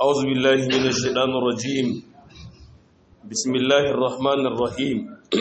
أعوذ بالله من الشيطان الرجيم بسم الله الرحمن الرحيم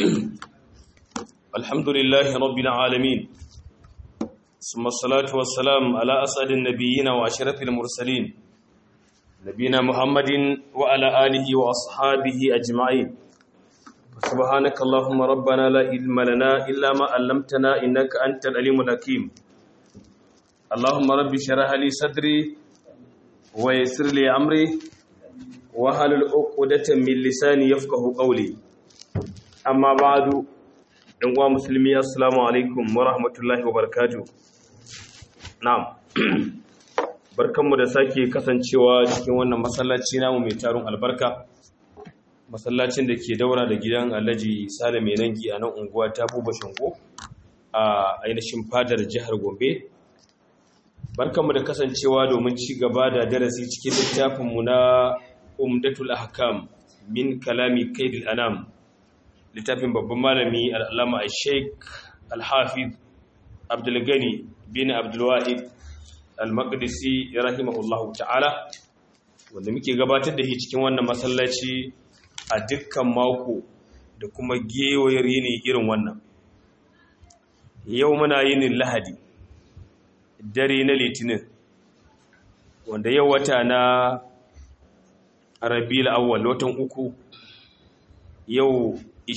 الحمد لله رب العالمين ثم الصلاة والسلام على أسعد النبيين وأشرف المرسلين نبينا محمد وعلى آله وأصحابه أجمعين سبحانك اللهم ربنا لا علم لنا إلا ما علمتنا إنك أنت العليم الحكيم اللهم رب اشرح لي صدري ويسر لي أمري وحلل عقدة من لساني يفقه قولي أما بعد ɗan uwa musulmi assalamu alaikum wa rahmatullahi wa barakatuh na'am barkanmu da sake kasancewa cikin wannan masallaci namu mai tarun albarka masallacin da ke daura da gidan alhaji sale mai nangi a nan unguwa ta buba shango a ainihin fadar jihar gombe barkanmu da kasancewa domin ci gaba da darasi cikin littafinmu na umdatul ahkam min kalami kaidil anam littafin babban malami al'alama a sheik al-hafiz abdulgani bin abdulwahid al-maqdisi rahimahullahu ta'ala wanda muke gabatar da shi cikin wannan masallaci a dukkan mako da kuma gewayar yini irin wannan yau muna yinin lahadi dare na litinin wanda yau wata na rabi'ul awwal watan uku yau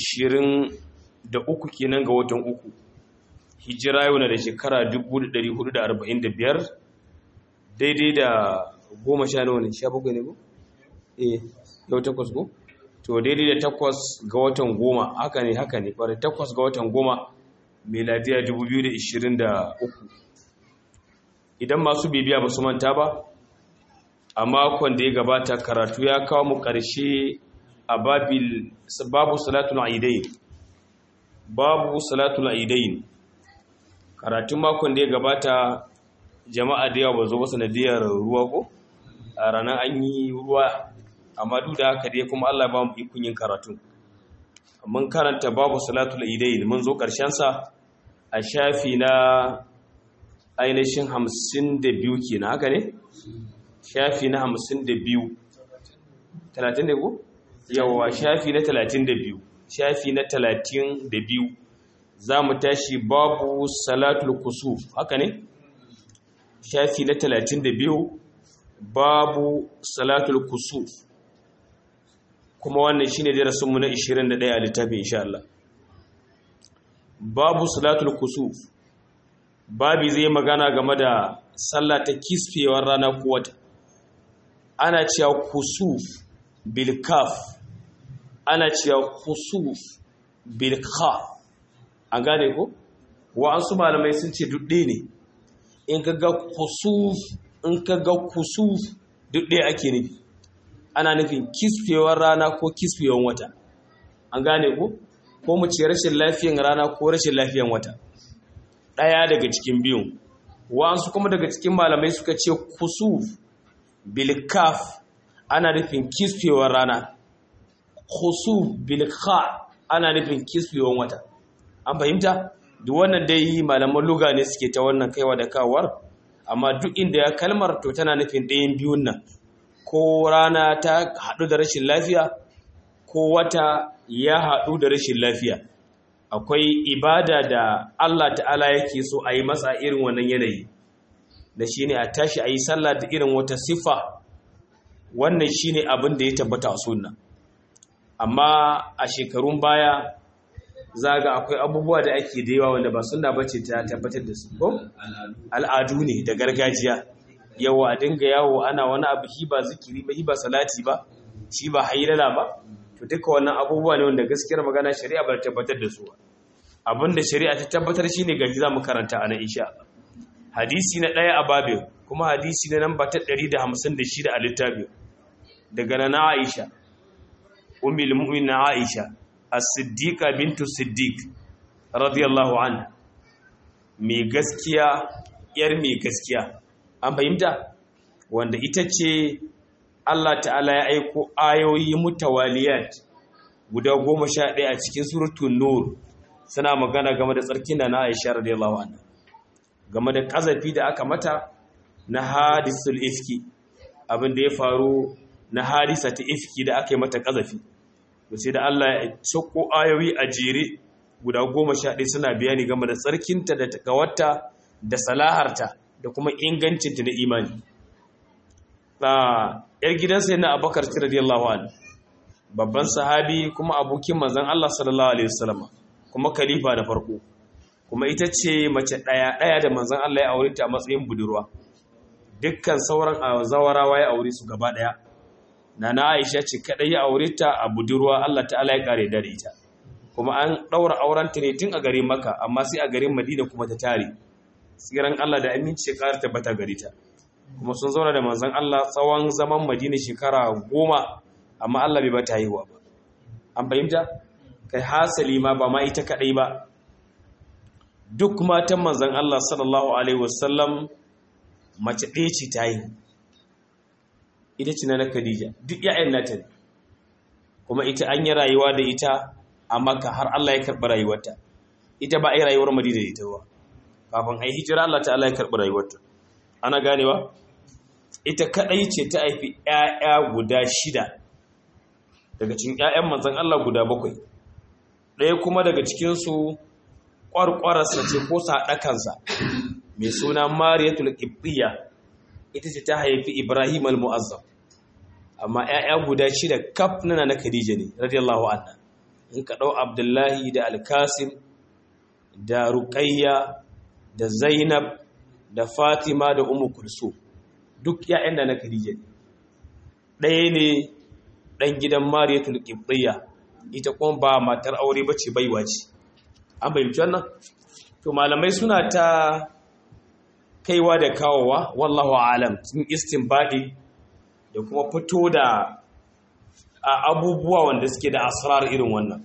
23 kenan ga watan uku hijira yau na da shekara 1445 daidai da goma sha nawa ne sha bakwai ne ko? eh yau takwas ko? to daidai da takwas ga watan goma haka ne haka ne fara takwas ga watan goma meladiya 2023 idan masu bibiya ba su manta ba a makon da ya gabata karatu ya kawo mu ƙarshe a babu salatul aidain babu salatul aidain karatun makon da ya gabata jama'a da yawa ba zo ba sanadiyar ruwa ko a ranar an yi ruwa amma duk da haka dai kuma Allah ba mu ikon yin karatu mun karanta babu salatul aidain mun zo sa a shafi na ainihin hamsin da biyu kenan haka ne shafi na hamsin da biyu talatin da ku? yawa shafi na talatin da biyu shafi na talatin da biyu za mu tashi babu salatul kusuf haka ne shafi na talatin da biyu babu salatul kusuf kuma wannan shine darasinmu na 21 a littafin insha Allah babu salatul kusuf babi zai magana game da sallah ta kisfewar rana ko wata ana cewa kusuf bil kaf ana cewa kusuf bil kha an gane ko wa'ansu malamai sun ce dudde ne in ka ga kusuf in ka ga kusuf dudde ake nufi ana nufin kisfewar rana ko kisfewar wata an gane ko ko mu ce rashin lafiyan rana ko rashin lafiyan wata ɗaya daga cikin biyun wa'ansu kuma daga cikin malamai suka ce kusuf bilkaf ana nufin kisfewar rana kusuf bilka ana nufin kisfewar wata an fahimta duk wannan dai malaman luga ne suke ta wannan kaiwa da kawar amma duk inda ya kalmar to tana nufin ɗayan biyun nan ko rana ta haɗu da rashin lafiya ko wata ya haɗu da rashin lafiya akwai ibada da Allah ta'ala yake so a yi masa irin wannan yanayi da shi ne a tashi a yi sallah da irin wata siffa wannan shi ne abin da ya tabbata a sunna amma a shekarun baya zaga akwai abubuwa da ake da yawa wanda ba sunna bace ta tabbatar da su ko al'adu ne da gargajiya yawa a dinga yawo ana wani abu shi ba zikiri ba shi ba salati ba shi ba hayrala ba to duka wannan abubuwa ne wanda gaskiyar magana shari'a ba ta tabbatar da su ba abinda shari'a ta tabbatar shine gaji za mu karanta a nan insha hadisi na ɗaya a babin kuma hadisi na namba ta 156 a littafin daga na Aisha ummul mu'minin Aisha as-siddiqa bintu siddiq radiyallahu anha mai gaskiya yar mai gaskiya an fahimta wanda ita ce Allah ta'ala ya aiko ayoyi mutawaliyat guda goma sha ɗaya a cikin suratun nur suna magana game da tsarkin da na Aisha radiyallahu anha game da kazafi da aka mata na hadisul ifki abin da ya faru na harisa ta ifki da aka yi mata kazafi to sai da Allah ya sako ayoyi a jere guda goma sha ɗaya suna bayani game da tsarkinta da takawarta da salaharta da kuma ingancinta na imani yar gidansa yana abakar ci radiyallahu anhu babban sahabi kuma abokin manzon Allah sallallahu alaihi wasallam kuma khalifa da farko kuma ita ce mace ɗaya ɗaya da manzon Allah ya aure ta a matsayin budurwa dukkan sauran zawarawa ya aure su gaba ɗaya nana Aisha ce kadai ya aure ta a budurwa Allah ta'ala ya kare da ita kuma an daura auren ta ne tun a garin Makka amma sai a garin Madina kuma ta tare tsiran Allah da aminci ya kare tabbata gare ta kuma sun zauna da manzon Allah tsawon zaman Madina shekara goma amma Allah bai bata haihuwa ba an fahimta kai hasali ma ba ma ita kadai ba duk matan manzon Allah sallallahu alaihi wasallam mace ɗaya ce ta yi ita ce na Khadija duk ƴaƴan nata ne kuma ita an yi rayuwa da ita a Makka har Allah ya karɓi rayuwarta ita ba a yi rayuwar Madina da ita ba kafin a yi hijira Allah ta'ala ya karɓi rayuwarta ana ganewa ita kadai ce ta haifi ƴaƴa guda shida daga cikin ƴaƴan manzon Allah guda bakwai ɗaya kuma daga cikin su ƙwarƙwararsa ce ko saɗakansa mai suna Mariyatul Qibtiyya ita ce ta haifi Ibrahim al-Mu'azzam amma ƴaƴa guda shida kaf nana na Khadija ne radiyallahu anha in ka dau Abdullahi da Al-Qasim da Ruqayya da Zainab da Fatima da Ummu Kulsum duk ƴaƴan da na Khadija ne ɗaya ne ɗan gidan Mariyatul Qibtiyya ita kuma ba matar aure bace baiwa ce an bayyana wannan to malamai suna ta kaiwa da kawowa wallahu alam sun istinbadi da kuma fito da abubuwa wanda suke da asrar irin wannan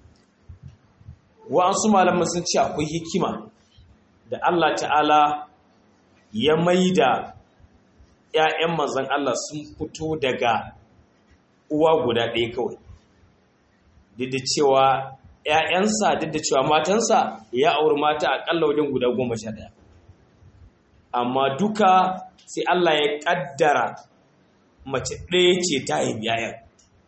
wa'ansu malaman sun ce akwai hikima da Allah ta'ala ya maida ‘ya'yan manzan Allah sun fito daga uwa guda ɗaya kawai duk da cewa ‘ya'yansa duk da cewa matansa ya auri mata aƙalla wajen guda goma sha ɗaya amma duka sai Allah ya ƙaddara mace ɗaya ce ta haifi ‘ya'yan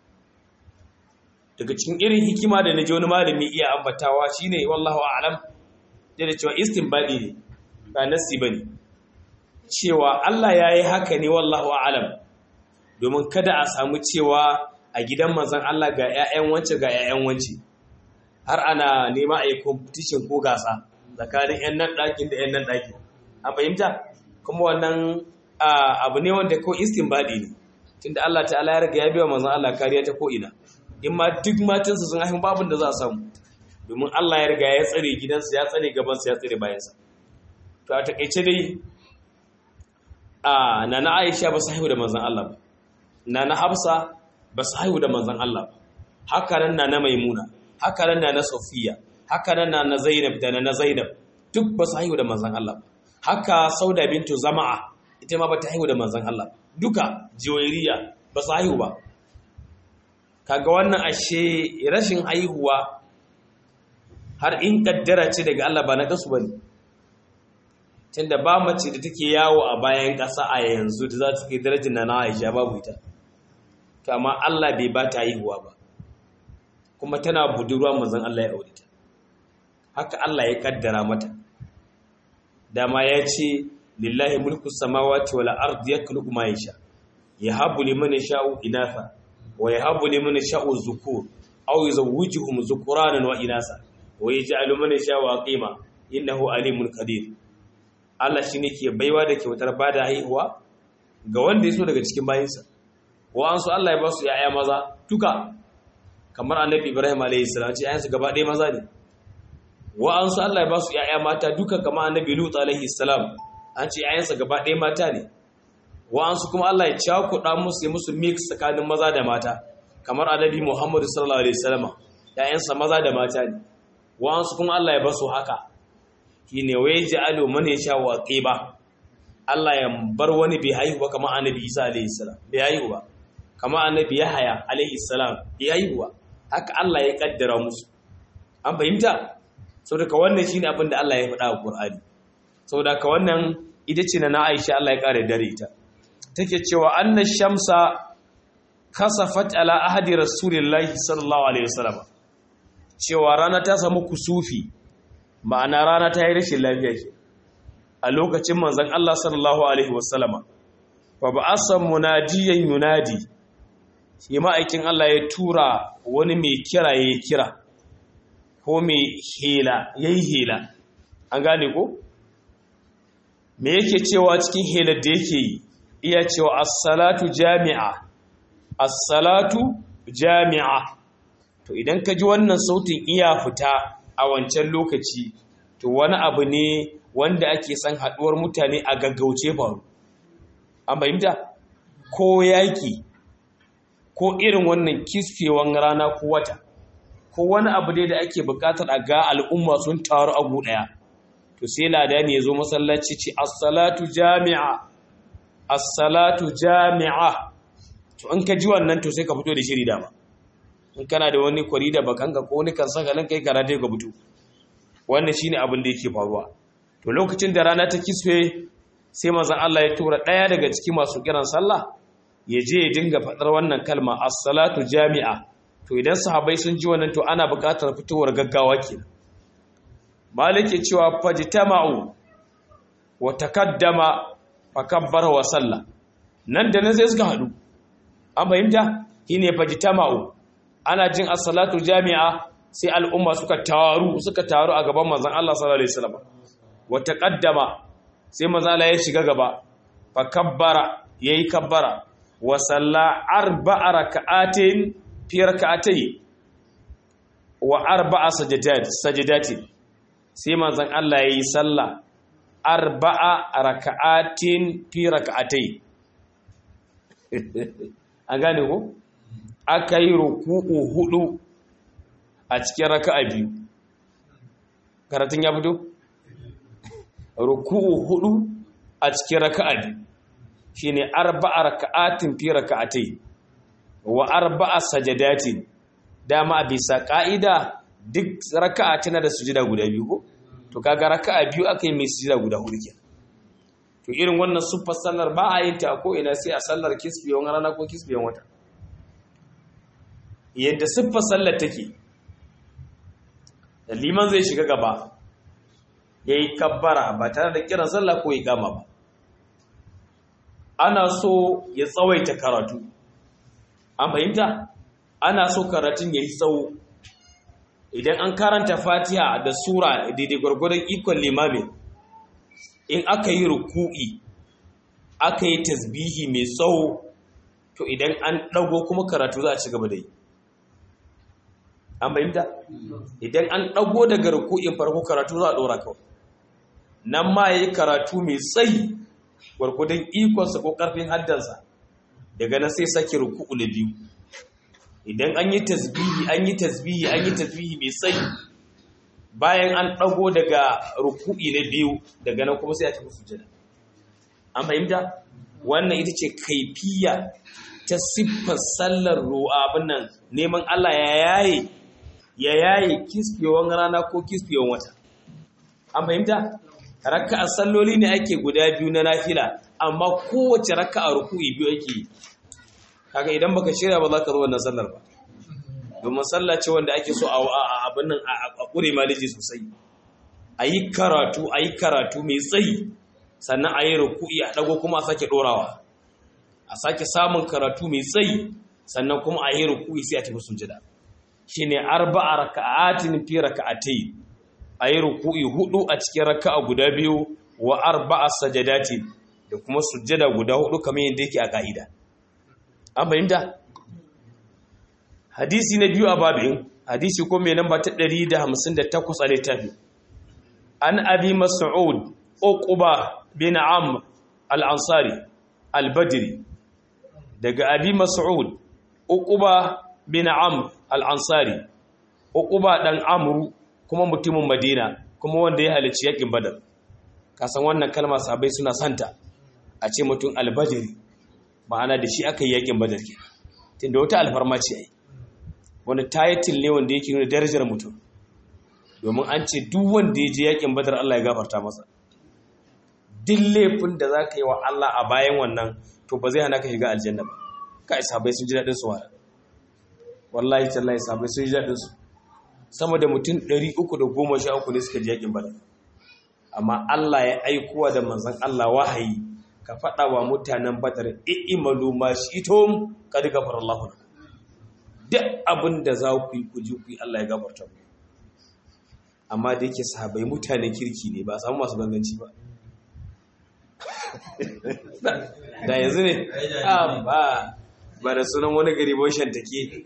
daga cikin irin hikima da na ji wani malami iya ambatawa shine wallahu a'lam da cewa istinbadi ne ba nasi bane cewa Allah ya yi haka ne wallahu a'lam domin kada a samu cewa a gidan manzon Allah ga 'ya'yan wance ga 'ya'yan wance har ana nema a yi competition ko gasa tsakanin 'yan nan ɗakin da 'yan nan ɗakin an fahimta kuma wannan abu ne wanda ko istinbadi ne tunda Allah ta'ala ya riga ya biya manzon Allah kariya ta ko ina in ma duk matansa sun haifin babin da za a samu domin Allah ya riga ya tsare gidansa ya tsare gabansa ya tsare bayansa to a takaice dai a nana Aisha ba su haihu da manzon Allah ba nana Hafsa ba su haihu da manzon Allah ba haka nan nana Maimuna haka nan nana Safiya haka nan nana Zainab da nana Zainab duk ba su haihu da manzon Allah ba haka Sauda bintu Zama'a ita ma ba ta haihu da manzon Allah duka jiwairiya ba su haihu ba kaga wannan ashe rashin haihuwa har in kaddara ce daga Allah ba na kasu bane tunda ba mace da take yawo a bayan ƙasa a yanzu da za ta kai darajar na Aisha babu ita to amma Allah bai ba ta haihuwa ba kuma tana budurwa manzon Allah ya aure ta haka Allah ya kaddara mata dama ya ce lillahi mulku samawati wal ardi yakhluqu ma yasha yahabu liman yasha'u inatha wa yahabu liman yasha'u dhukur aw yuzawwijuhum dhukuranan wa inasa wa yaj'alu man yasha'u aqima innahu alimun qadir Allah shine ke baiwa da kyautar bada haihuwa ga wanda yaso daga cikin bayinsa wa an so Allah ya ba su yaya maza duka kamar annabi Ibrahim alayhi salam ce ayansu gaba ɗaya maza ne wa an so Allah ya ba su yaya mata duka kamar annabi Lut alayhi salam an ce ayansa gaba ɗaya mata ne wa'ansu kuma Allah ya cakuɗa musu ya musu mix tsakanin maza da mata kamar annabi Muhammadu sallallahu alaihi wasallam ƴaƴansa maza da mata ne wa'ansu kuma Allah ya basu haka shine wai ja'alu man yasha wa qiba Allah ya bar wani bai haihu ba kamar annabi Isa alaihi salam bai haihu ba kamar annabi Yahaya alaihi salam bai haihu ba haka Allah ya kaddara musu an fahimta saboda wannan shine abin da Allah ya faɗa a Qur'ani saboda ka wannan ita ce na Aisha Allah ya kare dare ita take cewa anna shamsa kasafat ala ahadi rasulillahi sallallahu alaihi wasallam cewa rana ta samu kusufi ma'ana rana ta yi rashin lafiya ke a lokacin manzon Allah sallallahu alaihi wasallam fa ba'asa munadiyan yunadi shi ma'aikin Allah ya tura wani mai kira ya kira ko mai hela yayi hela an gane ko me yake cewa cikin helar da yake yi iya cewa as-salatu jami'a as-salatu jami'a to idan ka ji wannan sautin iya fita a wancan lokaci to wani abu ne wanda ake san haduwar mutane a gaggauce faru an fahimta ko yaki ko irin wannan kisfewan rana ko wata ko wani abu dai da ake bukatar a ga al'umma sun taru a gu daya to sai ladani ya zo masallaci ce as-salatu jami'a as-salatu jami'a to in ka ji wannan to sai ka fito da shiri dama in kana da wani kwari da bakanka ko wani kan saka kai karate ka fito wannan shine abin da yake faruwa to lokacin da rana ta kisfe sai manzon Allah ya tura daya daga cikin masu kiran sallah ya je ya dinga fadar wannan kalma as-salatu jami'a to idan sahabbai sun ji wannan to ana buƙatar fitowar gaggawa kenan malike cewa fajtama'u wa takaddama fakabbara wa sallah nan da nan sai suka hadu an fahimta shine fajtama'u ana jin as-salatu jami'a sai al'umma suka taru suka taru a gaban manzon Allah sallallahu alaihi wasallam wa taqaddama sai manzon Allah ya shiga gaba fakabbara yayi kabbara wa salla arba'a raka'atin fi raka'atay wa arba'a sajadat sajadatin sai manzon Allah ya yi sallah arba'a raka'atin fi raka'atai an gane ko aka yi ruku'u hudu a cikin raka'a biyu karatun ya fito ruku'u hudu a cikin raka'a biyu shine arba'a raka'atin fi raka'atai wa arba'a sajadatin dama bisa ka'ida duk raka'a tana da sujida guda biyu ko to kaga raka'a biyu aka yi mai sujida guda hudu kenan to irin wannan sufar sallar ba a yin ta ko ina sai a sallar kisbiyon rana ko kisbiyon wata yadda siffar sallar take da liman zai shiga gaba ya yi kabbara ba tare da kiran sallah ko ya gama ba ana so ya tsawaita karatu an fahimta ana so karatun ya yi tsawo idan an karanta fatiha da sura daidai gwargwadon ikon limamin in aka yi ruku'i aka yi tasbihi mai tsawo to idan an ɗago kuma karatu za a ci gaba da yi an bayyanta idan an ɗago daga ruku'in farko karatu za a ɗora kawai nan ma ya yi karatu mai tsayi gwargwadon ikonsa ko ƙarfin haddansa daga nan sai sake ruku'u na biyu idan an yi tasbihi an yi tasbihi an yi tasbihi mai tsayi bayan an ɗago daga ruku'i na biyu daga nan kuma sai a tafi sujada an fahimta wannan ita ce kaifiya ta siffar sallar ruwa abin nan neman Allah ya yaye ya yaye kisfewan rana ko kisfewan wata an fahimta raka'a salloli ne ake guda biyu na nafila amma kowace raka'a ruku'i biyu ake yi kaga idan baka shirya ba za ka zo wannan sallar ba domin sallah ce wanda ake so a abin nan a kure maliji sosai a yi karatu a yi karatu mai tsayi sannan a yi ruku'i a dago kuma a sake dorawa a sake samun karatu mai tsayi sannan kuma a yi ruku'i sai a tafi sujada shine arba'a raka'atin fi raka'atay a yi ruku'i hudu a cikin raka'a guda biyu wa arba'a sajadati da kuma sujada guda hudu kamar yadda yake a ka'ida an fahimta hadisi na biyu a babin hadisi ko mai namba ta 158 a littafi an abi mas'ud uquba bin amr al-ansari al-badri daga abi mas'ud uquba bin amr al-ansari uquba dan amru kuma mutumin madina kuma wanda ya halarci yakin badar kasan wannan kalma sahabbai suna santa a ce mutum al-badri ma'ana da shi aka yi yakin badar ke tunda wata alfarma ce ai wani tayatil ne wanda yake nuna darajar mutum domin an ce duk wanda ya je yakin badar Allah ya gafarta masa duk laifin da za ka yi wa Allah a bayan wannan to ba zai hana ka shiga aljanna ba kai sabai sun ji daɗin su wala wallahi tallahi sabai sun ji daɗin su sama da mutum 313 ne suka ji yakin badar amma Allah ya aikowa da manzon Allah wahayi ka faɗa wa mutanen badar i'malu ma shi'tum qad ghafara Allahu duk abin da za ku yi ku ji ku yi Allah ya gafarta ku amma da yake sahabai mutanen kirki ne ba a samu masu ganganci ba da yanzu ne ba ba da sunan wani gari boshan take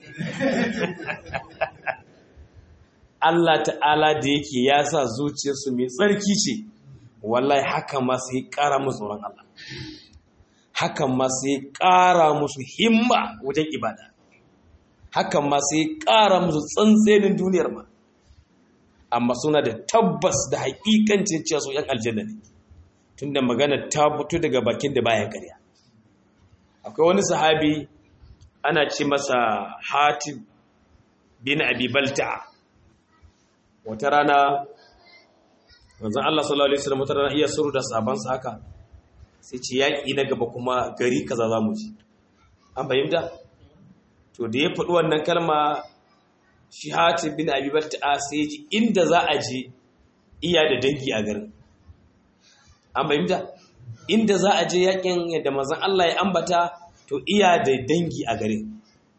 Allah ta'ala da yake ya sa zuciyarsu mai tsarki ce wallahi haka ma sai ƙara musu tsoron Allah hakan ma sai ƙara musu himma wajen ibada hakan ma sai ƙara musu tsantsenin duniyar ma amma suna da tabbas da haƙiƙancin cewa su ‘yan aljanna ne tunda magana ta fito daga bakin da baya ƙarya akwai wani sahabi ana ce masa hatib bin abi balta wata rana wanzan Allah sallallahu alaihi wasallam wata rana iya suru da sahabansa haka sai ce yaƙi na gaba kuma gari kaza za mu ji an fahimta to da ya faɗi wannan kalma shi hatib bin abi balta sai ji inda za a je iya da dangi a garin an fahimta inda za a je yakin yadda mazan Allah ya ambata to iya da dangi a garin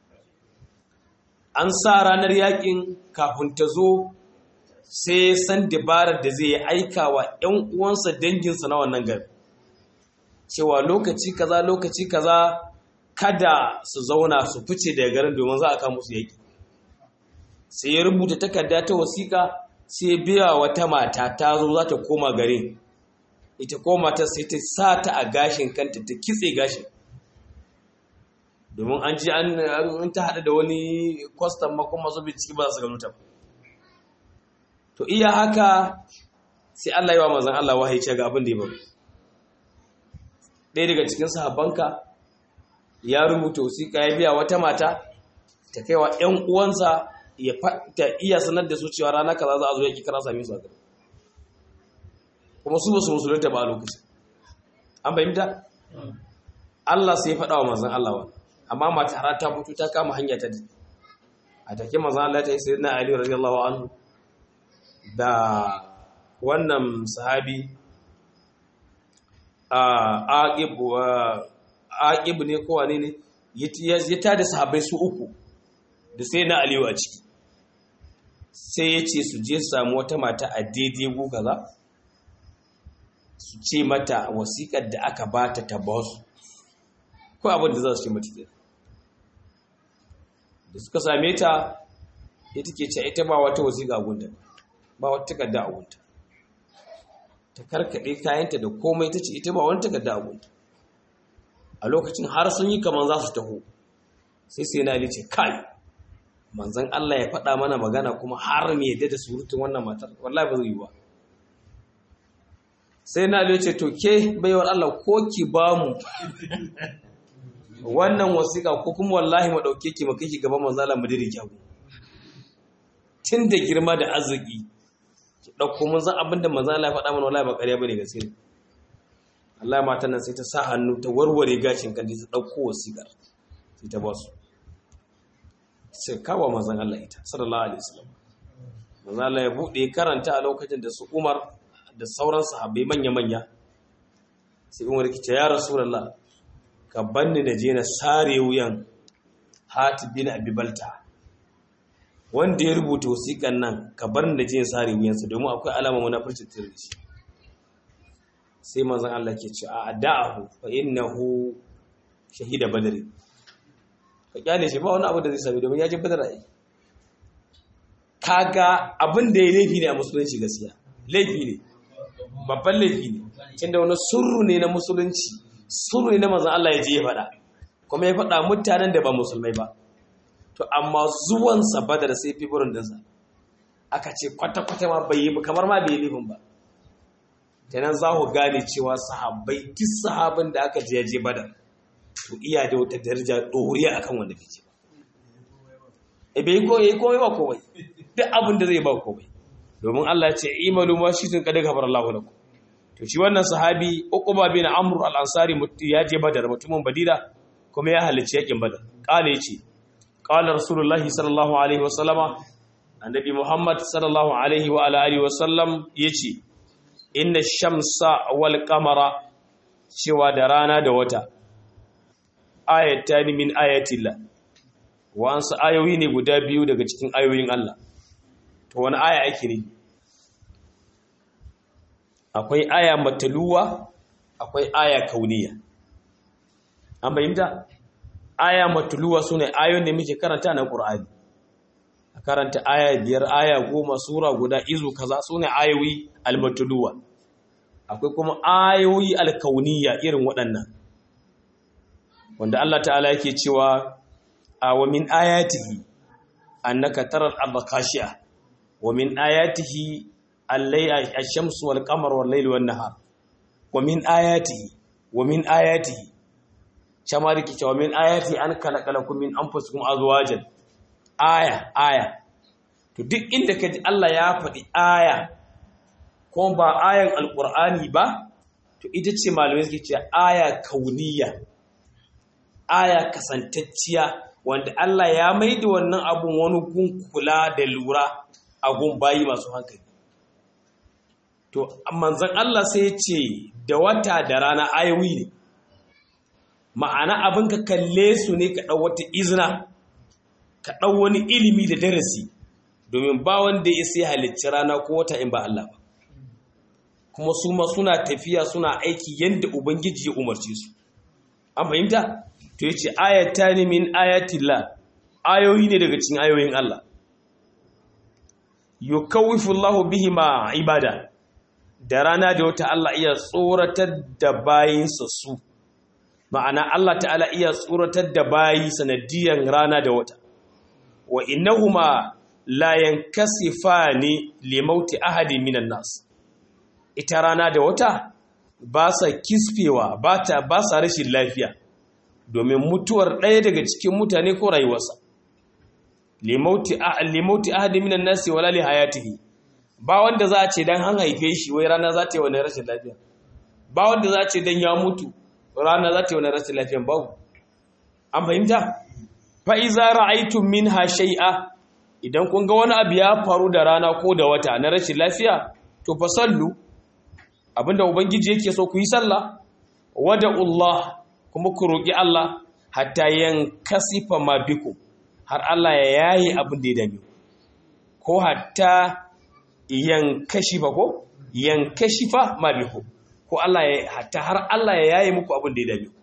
an sa ranar yakin kafin ta zo sai san dabarar da zai aika wa ‘yan uwansa danginsa na wannan gari cewa lokaci kaza lokaci kaza kada su zauna su fice daga garin domin za a kama su yaki sai ya rubuta takarda ta wasiƙa sai biya wata mata ta zo za ta koma garin ita koma ta sai ta sa ta a gashin kanta ta kitse gashin domin an ji an ta haɗa da wani kwastam makon masu bincike ba su gano ta to iya haka sai Allah yi wa mazan Allah wahayi ce ga abin da ya bari ɗaya daga cikin sahabbanka ya rubuta wasiƙa ya biya wata mata ta kai wa ‘yan uwansa ya ta iya sanar da su cewa rana kaza za a zo yaki kara same su a gari kuma su basu musulunta ba a lokaci an fahimta Allah sai ya faɗa wa manzon Allah wa amma mata har ta fito ta kama hanya ta a take manzon Allah ta yi sayyidina Ali radiyallahu anhu da wannan sahabi a aqib aqib ne ko wane ne ya tada sahabbai su uku da sai na aliyu a ciki sai ya ce su je samu wata mata a daidai gugaza su ce mata wasiƙar da aka ba ta ba su ko abin da za su ce mata ke da suka same ta ita ke ce ita ba wata wasiƙa a gunta ba wata takarda a gunta ta karkaɗe kayanta da komai ta ce ita ba wani takarda a gunta a lokacin har sun yi kamar za su taho sai sai na ce kai manzan Allah ya faɗa mana magana kuma har me yadda da surutun wannan matar wallahi ba zai yi ba sai na ce to ke baiwar Allah ko ki ba mu wannan wasiƙa ko kuma wallahi mu ɗauke ki mu kai ki gaban manzan Allah mu dire ki abu tun da girma da arziki ki ɗauko mun san abin da manzan Allah ya faɗa mana wallahi ba ƙarya bane gaskiya Allah matan nan sai ta sa hannu ta warware gashin kan ta ɗauko wasiƙar sai ta ba su sai kawo manzan Allah ita sallallahu alaihi wasallam manzan Allah ya bude karanta a lokacin da su Umar da sauran sahabbai manya-manya sai Umar ki ce ya Rasulullah ka banni da je na sare wuyan Hatib bin Abi Balta wanda ya rubuta wasiƙan nan ka bar ni da je na sare wuyansa domin akwai alama munafurci tare da shi sai manzan Allah ke ce a da'ahu fa innahu shahida badri ka kyale shi ba wani abu da zai sami domin ya ji badar ai kaga abin da ya laifi ne a musulunci gaskiya laifi ne babban laifi ne tunda wani surru ne na musulunci surru ne na manzon Allah ya je ya faɗa kuma ya faɗa mutanen da ba musulmai ba to amma zuwansa badar sai fi burin dinsa aka ce kwata-kwata ma bai yi kamar ma bai yi laifin ba kenan za ku gane cewa sahabbai duk sahabin da aka je ya je badar to iya da wata daraja ɗoriya akan wanda bai ce ba e bai ko yayi komai ba komai duk abin da zai ba komai domin Allah ya ce imalu ma shi tun kada gabar Allah lakum to shi wannan sahabi uquba bin amr al-ansari ya je badar mutumin badira kuma ya halicci yakin badar kale yace qala rasulullahi sallallahu alaihi wasallama annabi muhammad sallallahu alaihi wa ala alihi wasallam yace inna shamsa wal qamara cewa da rana da wata ayatan min ayatillah wa ansu ayoyi ne guda biyu daga cikin ayoyin Allah to wani aya ake ne akwai aya mataluwa akwai aya kauniya an bayyanta aya matuluwa sune ayoyin da muke karanta na Qur'ani a karanta aya biyar aya goma sura guda izu kaza sune ayoyi almatuluwa akwai kuma ayoyi alkauniya irin waɗannan wanda Allah ta'ala yake cewa a wa min ayatihi annaka taral arda khashi'a wa min ayatihi al-layl ash-shamsu wal qamaru wal layli wan nahar wa min ayatihi wa min ayatihi shama da ke cewa min ayati an kalakalakum min anfusikum azwajan aya aya to duk inda kaji Allah ya faɗi aya ko ba ayan alqur'ani ba to ita ce malamai suke cewa aya kauniya aya kasantacciya wanda Allah ya maida wannan abun wani gun kula da lura a gun bayi masu hankali to manzon Allah sai ya ce da wata da rana ayoyi ne ma'ana abin ka kalle su ne ka ɗau wata izina ka ɗau wani ilimi da darasi domin ba wanda ya sai halicci rana ko wata in ba Allah ba kuma su ma suna tafiya suna aiki yadda ubangiji ya umarce su an fahimta to yace ayata ne min ayatillah ayoyi ne daga cikin ayoyin Allah yukawifu Allahu bihima ibada da rana da wata Allah iya tsoratar da bayinsa su ma'ana Allah ta'ala iya tsoratar da bayi sanadiyan rana da wata wa innahuma la yankasifani li mauti ahadin minan nas ita rana da wata ba sa kisfewa ba ta ba sa rashin lafiya domin mutuwar ɗaya daga cikin mutane ko rayuwarsa li mauti li mauti ahadin minan nas wala li hayatihi ba wanda za a ce dan an haife shi wai rana za ta yi wani rashin lafiya ba wanda za a ce dan ya mutu rana za ta yi wani rashin lafiyan babu an fahimta fa'iza ra'aitun min ha shai'a idan kun ga wani abu ya faru da rana ko da wata na rashin lafiya to fa sallu abinda ubangiji yake so ku yi sallah wada Allah kuma ku roƙi Allah hatta yan kasifa ma biku har Allah ya yayi abin da ya dame ko hatta yan kashifa ko yan kashifa ma biku ko Allah ya hatta har Allah ya yaye muku abin da ya dame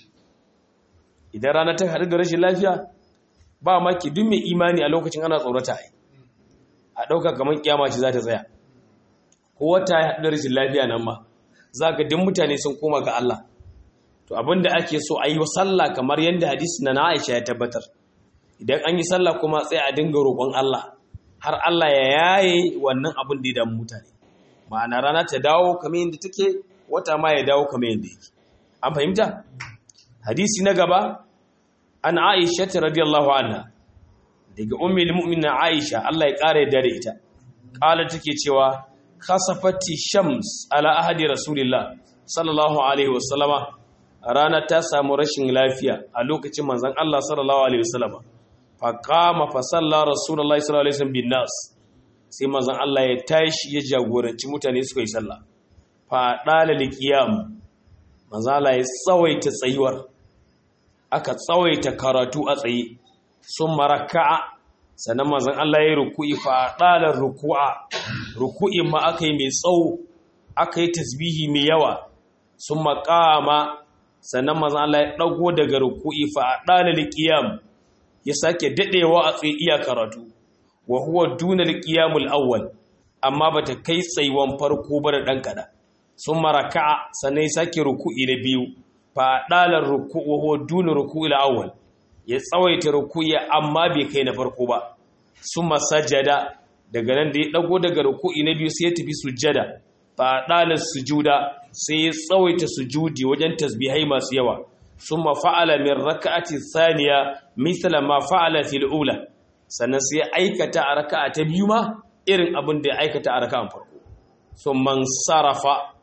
idan rana ta haɗu da rashin lafiya ba maki duk mai imani a lokacin ana tsorata ai a ɗauka kamar kiyama ce za ta tsaya ko wata ya haɗu da rashin lafiya nan ma za ka duk mutane sun koma ga Allah to abin da ake so a yi wa sallah kamar yadda hadisi na Aisha ya tabbatar idan an yi sallah kuma sai a dinga roƙon Allah har Allah ya yaye wannan abin da ya damu mutane ma'ana rana ta dawo kamar yadda take wata ma ya dawo kamar yadda yake an fahimta hadisi na gaba an aisha ta radiyallahu anha daga ummul mu'minin aisha Allah ya kare da ita kala take cewa khasafati shams ala ahadi rasulillah sallallahu alaihi wasallama rana ta samu rashin lafiya a lokacin manzon Allah sallallahu alaihi wasallama fa qama fa salla rasulullah sallallahu alaihi wasallam bin nas sai manzon Allah ya tashi ya jagoranci mutane suka yi sallah faɗala likiyam manzala ya tsawaita tsayuwar aka tsawaita karatu a tsaye sun maraka'a sannan manzan Allah ya ruku'i faɗalar ruku'a ruku'i ma aka yi mai tsawo aka yi tasbihi mai yawa sun makama sannan manzan Allah ya ɗago daga ruku'i faɗalar likiyam ya sake daɗewa a tsaye iya karatu wa huwa duna likiyamul awwal amma bata kai tsayuwan farko ba da ɗan kaɗan sun maraka'a sannan ya sake ruku'i na biyu fa dalar ruku'u huwa duna ruku'i al-awwal ya tsawaita ruku'i amma bai kai na farko ba summa sajada daga nan da ya dago daga ruku'i na biyu sai ya tafi sujjada fa dalar sujuda sai ya tsawaita sujudi wajen tasbihai masu yawa summa fa'ala min raka'ati thaniya mithla ma fa'ala fil ula sannan sai ya aikata a raka'a ta biyu ma irin abin da ya aikata a raka'an farko sun man sarrafa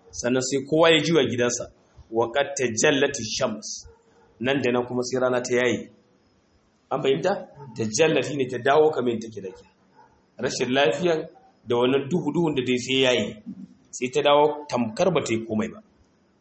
sannan sai kowa ya jiwa gidansa wa qad tajallati shams nan da nan kuma sai rana ta yayi an fahimta tajallati ne ta dawo kamar take da ke rashin lafiyan da wannan duhu duhun da dai sai yayi sai ta dawo tamkar ba ta yi komai ba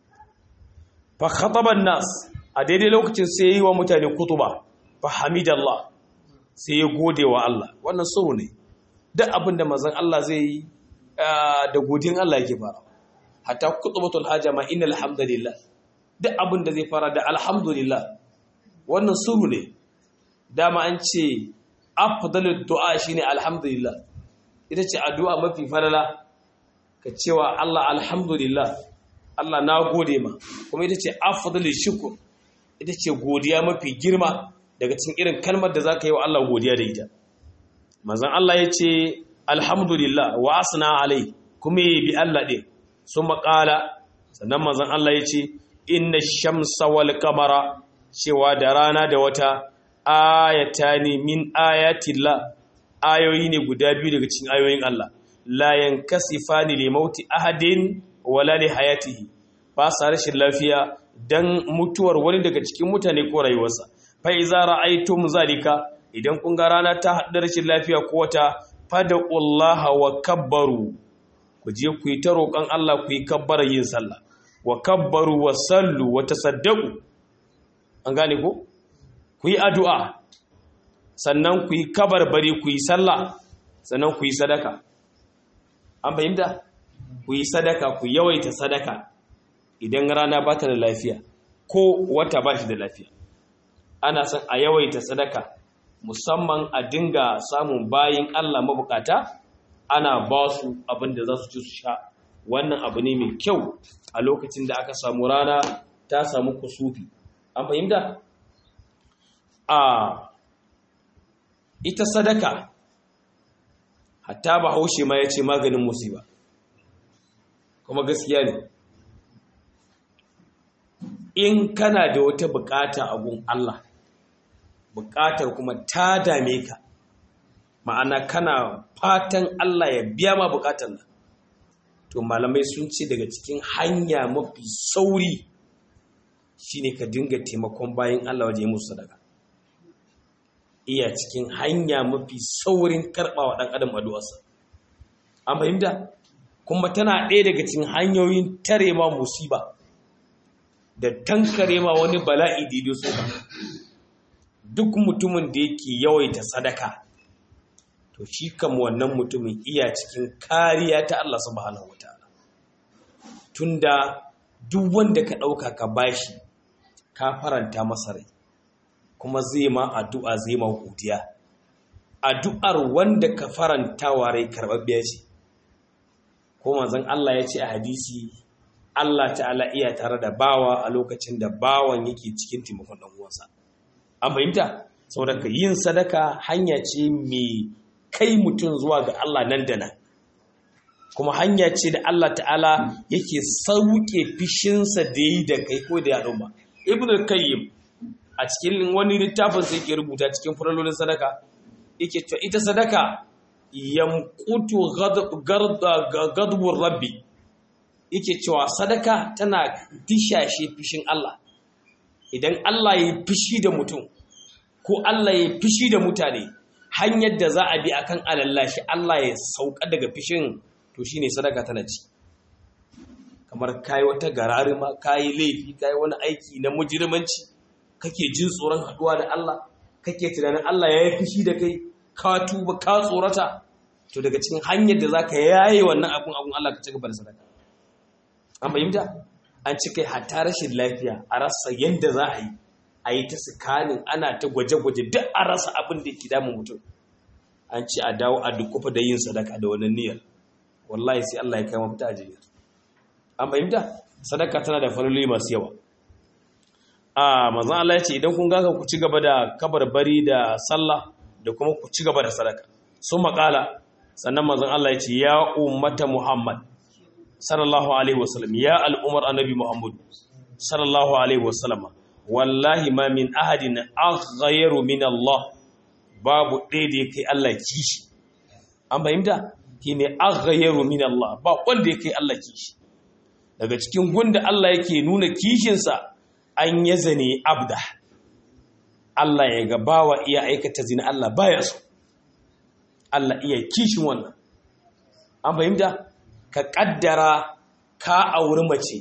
fa khataba nas a daidai lokacin sai yi wa mutane kutuba fa hamidallah sai ya gode wa Allah wannan so ne duk abin da manzon Allah zai yi da godin Allah yake fara hatta kutubatul haja ma innal hamdalillah duk abin da zai fara da alhamdulillah wannan suru ne dama an ce afdalud du'a shine alhamdulillah ita ce addu'a mafi falala ka cewa Allah alhamdulillah Allah na gode ma kuma ita ce afdalul shukr ita ce godiya mafi girma daga cikin irin kalmar da zaka yi wa Allah godiya da ita manzon Allah ya ce alhamdulillah wa asna alai kuma yi bi Allah ɗin sun maƙala sannan manzon Allah ya ce inna shamsa wal kamara cewa da rana da wata ayatani min ayatillah ayoyi ne guda biyu daga cikin ayoyin Allah la yankasifani li mauti ahadin wala li hayatihi ba sa rashin lafiya dan mutuwar wani daga cikin mutane ko rayuwarsa fa iza ra'aytum zalika idan kun ga rana ta haɗu rashin lafiya ko wata fada'ullaha wa kabbaru ku je ku yi ta roƙon Allah ku yi kabbara yin sallah wa kabbaru wa sallu wa tasaddaku an gane ko ku yi addu'a sannan ku yi kabarbari ku yi sallah sannan ku yi sadaka an fahimta ku yi sadaka ku yawaita sadaka idan rana ba ta da lafiya ko wata ba shi da lafiya ana son a yawaita sadaka musamman a dinga samun bayin Allah mabukata ana ba su abin da za su ci su sha wannan abu ne mai kyau a lokacin da aka samu rana ta samu kusufi an fahimta a ita sadaka hatta ba haushe ma ya ce maganin musiba kuma gaskiya ne in kana da wata bukata a gun Allah bukatar kuma ta dame ka ma'ana kana fatan Allah ya biya ma bukatar nan to malamai sun ce daga cikin hanya mafi sauri shine ka dinga taimakon bayan Allah waje musu sadaka iya cikin hanya mafi saurin karɓawa ɗan adam addu'arsa an fahimta kuma tana ɗaya daga cikin hanyoyin tare ma musiba da tankare ma wani bala'i da so duk mutumin da yake yawaita sadaka to shi kam wannan mutumin iya cikin kariya ta Allah subhanahu wataala tunda duk wanda ka ɗauka ka bashi ka faranta masa rai kuma zai ma addu'a zai ma godiya addu'ar wanda ka faranta wa rai karɓaɓɓiya ce ko manzon Allah ya ce a hadisi Allah ta'ala iya tare da bawa a lokacin da bawan yake cikin taimakon ɗan uwansa an fahimta saboda ka yin sadaka hanya ce mai kai mutum zuwa ga Allah nan da nan kuma hanya ce da Allah ta'ala yake sauke fishinsa da yi da kai ko da yaɗo ba ibn al-qayyim a cikin wani littafin sai yake rubuta cikin faralolin sadaka yake cewa ita sadaka yamqutu ghadabur rabbi yake cewa sadaka tana dishashe fishin Allah idan Allah ya fishi da mutum ko Allah ya fishi da mutane hanyar da za a bi akan alallashi Allah ya sauka daga fishin to shine sadaka tana ci kamar kai wata gararima kai laifi kai wani aiki na mujirmanci kake jin tsoron haduwa da Allah kake tunanin Allah ya yi fishi da kai ka tuba ka tsorata to daga cikin hanyar da zaka yaye wannan abun abun Allah ka ci gaba da sadaka an fahimta an ci kai hatta rashin lafiya a rasa yadda za a yi a yi ta sikanin ana ta gwaje-gwaje duk a rasa abin da ke damun mutum an ci a dawo a dukufa da yin sadaka da wannan niyyar wallahi sai Allah ya kai mafita a jinyar an fahimta sadaka tana da faloli masu yawa a manzon Allah ya ce idan kun gaga ku ci gaba da kabarbari da sallah da kuma ku ci gaba da sadaka sun makala sannan manzon Allah ya ce ya ummata Muhammad sallallahu alaihi wasallam ya al'umar annabi Muhammad sallallahu alaihi wasallam wallahi ma min ahadin aghayru min Allah babu ɗaya da kai Allah kishi an fahimta shine aghayru min Allah ba wanda kai Allah kishi daga cikin gunda Allah yake nuna kishinsa an ya zane abda Allah ya ga bawa iya aikata zina Allah baya so Allah iya kishin wannan an fahimta ka kaddara ka auri mace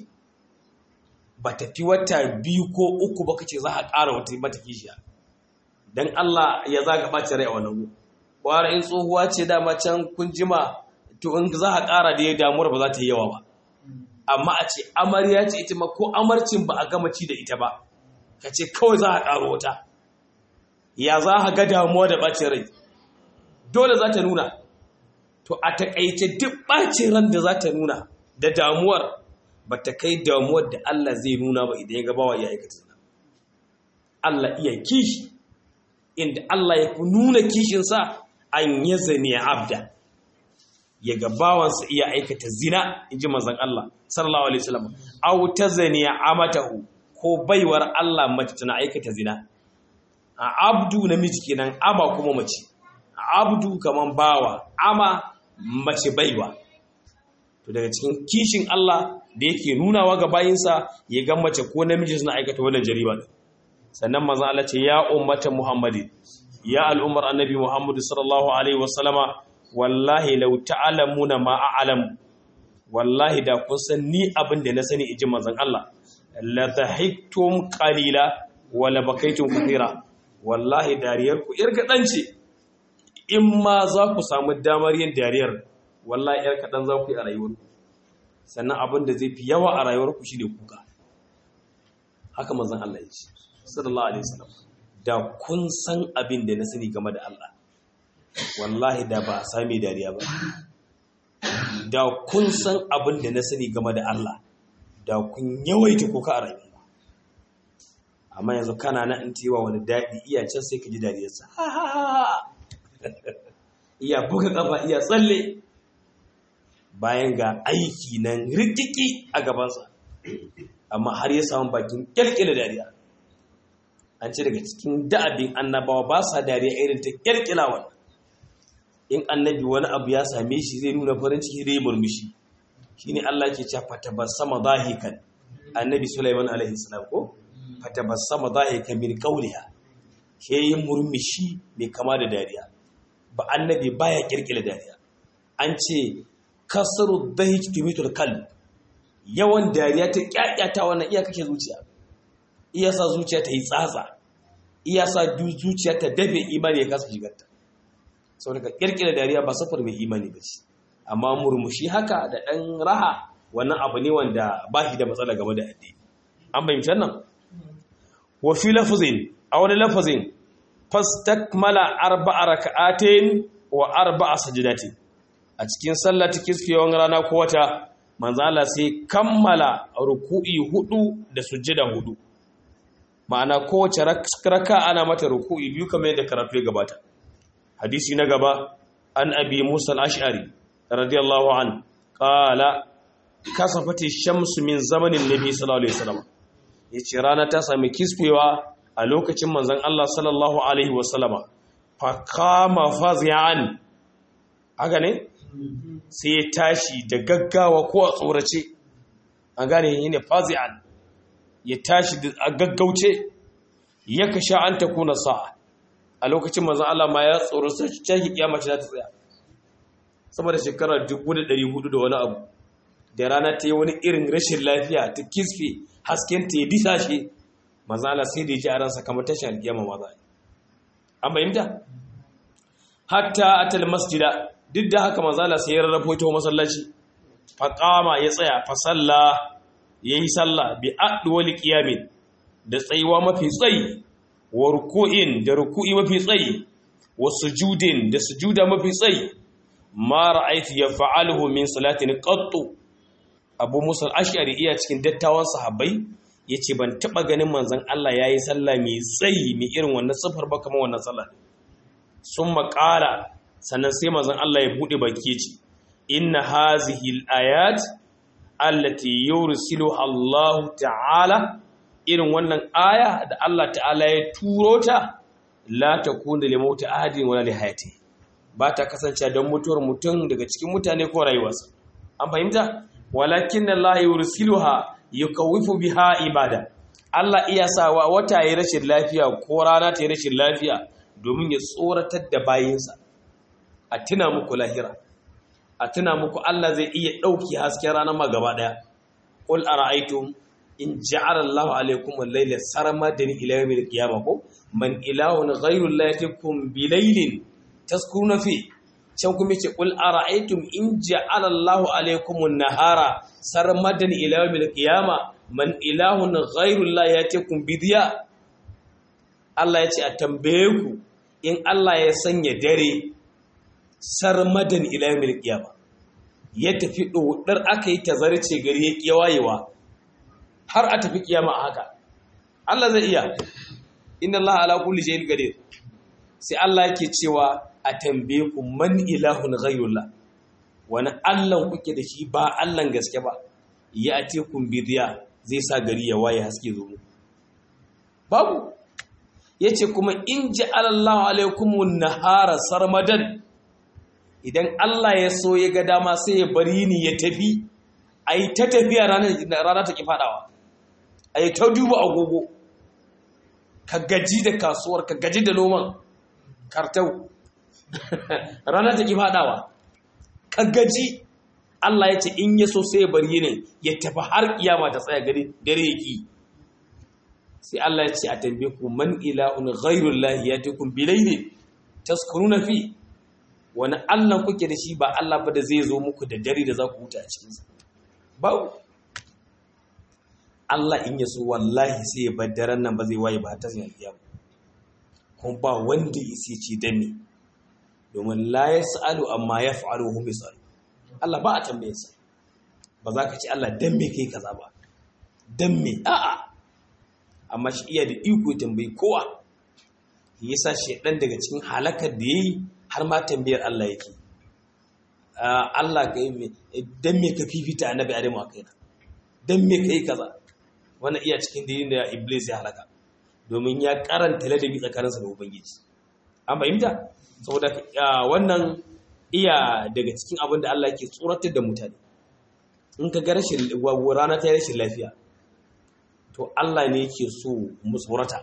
ba ta fi wata biyu ko uku ba kace za a ƙara wata mata kishiya dan Allah ya zaga ɓace rai a wannan kwara in tsohuwa ce dama can kun jima to in za a ƙara da ya damuwar ba za ta yi yawa ba amma a ce amarya ce ita ma ko amarcin ba a gama ci da ita ba ka ce kawai za a ƙaro wata ya za a ga damuwa da ɓacin rai dole za ta nuna to a taƙaice duk ɓacin ran da za ta nuna da damuwar ba ta kai damuwar da Allah zai nuna ba idan ya gabawa ya aikata zina Allah iya kishi inda Allah ya nuna kishinsa an ya zane abda ya ga bawansa iya aikata zina in ji mazan Allah sallallahu alaihi wasallam aw tazani amatahu ko baiwar Allah mace tana aikata zina a abdu namiji kenan ama kuma mace abdu kaman bawa ama mace baiwa to daga cikin kishin Allah da yake nunawa ga bayinsa ya ga mace ko namiji suna aikata wannan jariba sannan manzon Allah ce ya ummata muhammadin ya al'ummar annabi muhammadu sallallahu alaihi wasallama wallahi lau ta'alamuna ma a'lam wallahi da kun san ni abin da na sani inji manzon Allah la dhahiktum qalila wa la bakaytum kathira wallahi dariyar ku yar kadan ce in ma za ku samu damar yin dariyar wallahi yar kadan za ku yi a rayuwar ku sannan abin da zai fi yawa a rayuwar ku shine kuka haka manzon Allah ya ce sallallahu alaihi wasallam da kun san abin da na sani game da Allah wallahi da ba a sami dariya ba da kun san abin da na sani game da Allah da kun yawaita kuka a rayuwa amma yanzu kana na in tewa wani daɗi iya can sai ka ji dariyarsa iya buga kafa iya tsalle bayan ga aiki nan rikiki a gabansa amma har ya samu bakin kyalkyala dariya an ce daga cikin da'abin annabawa ba sa dariya irin ta kyalkyala wannan in annabi wani abu ya same shi zai nuna farin ciki zai murmushi shine Allah ke cewa fatabassama dahikan annabi Sulaiman alaihi salam ko fatabassama dahikan min qawliha ke yin murmushi mai kama da dariya ba annabi baya kirkira dariya an ce kasru dahik tumitul qalb yawan dariya ta kyakyata wannan iya kake zuciya iya sa zuciya ta yi tsatsa iya sa zuciya ta dafe imani ya kasa shigarta sau daga kirkira dariya ba safar mai imani ba ce amma murmushi haka da ɗan raha wannan abu ne wanda ba shi da matsala game da addini an bayyance nan wa fi lafazin a wani lafazin fastakmala arba'a raka'atin wa arba'a sajdatin a cikin sallar ta kiskewan rana ko wata manzo Allah sai kammala ruku'i hudu da sujjada hudu ma'ana kowace raka ana mata ruku'i biyu kamar yadda karatu ya gabata hadisi na gaba an abi musa al-ash'ari radiyallahu an qala kasafati shamsu min zamanin nabi sallallahu alaihi wasallam yace rana ta sami kisfewa a lokacin manzon Allah sallallahu alaihi wasallama fa kama fazi'an haka ne sai ya tashi da gaggawa ko a tsorace an gane yine fazi'an ya tashi a gaggauce ya kasha an takuna sa'a a lokacin manzon Allah ma ya tsoro sai cikin kiyama ce za ta tsaya sama da shekara 1400 da wani abu da rana ta yi wani irin rashin lafiya ta kisfe hasken ta ya disa shi manzon Allah sai da ya ji a ransa kamar tashin alkiyama ma za an bayyanta hatta atal masjida duk da haka manzon Allah sai ya rarrafo ta masallaci faqama ya tsaya fa salla yayi sallah bi adwali qiyamin da tsayuwa mafi tsayi wa ruku'in da ruku'i mafi tsayi wa sujudin da sujuda mafi tsayi ma ra'aytu yaf'aluhu min salatin qattu Abu Musa al-Ash'ari iya cikin dattawan sahabbai yace ban taba ganin manzon Allah yayi sallah mai tsayi mai irin wannan safar ba kamar wannan sallah sun maƙala sannan sai manzon Allah ya bude baki yace inna hazihi al-ayat allati yursilu Allah ta'ala irin wannan aya da Allah ta'ala ya turo ta la takunu li mauti ahadin wala li hayati ba ta kasance don mutuwar mutum daga cikin mutane ko rayuwarsa an fahimta walakin Allah yursiluha yukawwifu biha ibada Allah iya sawa wata yi rashin lafiya ko rana ta yi rashin lafiya domin ya tsoratar da bayinsa a tuna muku lahira a tuna muku Allah zai iya ɗauki hasken ranar ma gaba ɗaya qul ara'aytum in ja'ala Allahu alaykum al-layla sarmadan ila yawm al-qiyamah ko man ilahun ghayru Allah yatikum bi laylin taskuruna fi can kuma ce qul ara'aytum in ja'ala Allahu alaykum an-nahara sarmadan ila yawm al-qiyamah man ilahun ghayru Allah yatikum bi diya Allah ya ce a tambaye ku in Allah ya sanya dare sarmadan ila yawm al-qiyamah ya tafi dodar aka yi tazarce gari ya kiyayewa har a tafi kiyama a haka Allah zai iya inna Allah ala kulli shay'in qadir sai Allah yake cewa a tambaye ku man ilahun ghayrullah wani Allah kuke da shi ba Allah gaske ba ya ate kun bidiya zai sa gari ya waye haske zo babu yace kuma in ja'ala Allahu alaykumun nahara sarmadan idan Allah ya so ya ga dama sai ya bari ni ya tafi ai ta tafiya rana ta ki fadawa a yi ta duba agogo ka gaji da kasuwar ka gaji da noman kartau rana ta ki fadawa ka gaji Allah ya ce in ya so sai ya bari ne ya tafi har kiyama ta tsaya gari dare yaki sai Allah ya ce a tambaye ku man ilahun ghairullahi yatikum bilayli taskuruna fi wani Allah kuke da shi ba Allah ba da zai zo muku da dare da za ku huta a cikinsa babu Allah in yaso wallahi sai ya bar daren nan ba zai waye ba ta zai ba kuma ba wanda ya sai ce dan ne domin la yasalu amma yaf'alu hum yasalu Allah ba a tambaye sa ba za ka ci Allah dan me kai kaza ba dan me a'a amma shi iya da iko tambayi kowa yasa shedan daga cikin halakar da yayi har ma tambayar Allah yake Allah ka yi dan me ka fifita annabi Adamu a kaina dan me kai kaza wannan iya cikin dalilin da Iblis ya halaka domin ya karanta ladabi tsakaninsa da Ubangiji an fahimta saboda wannan iya daga cikin abin da Allah yake tsoratar da mutane in ka ga rashin rana ta rashin lafiya to Allah ne yake so mu tsorata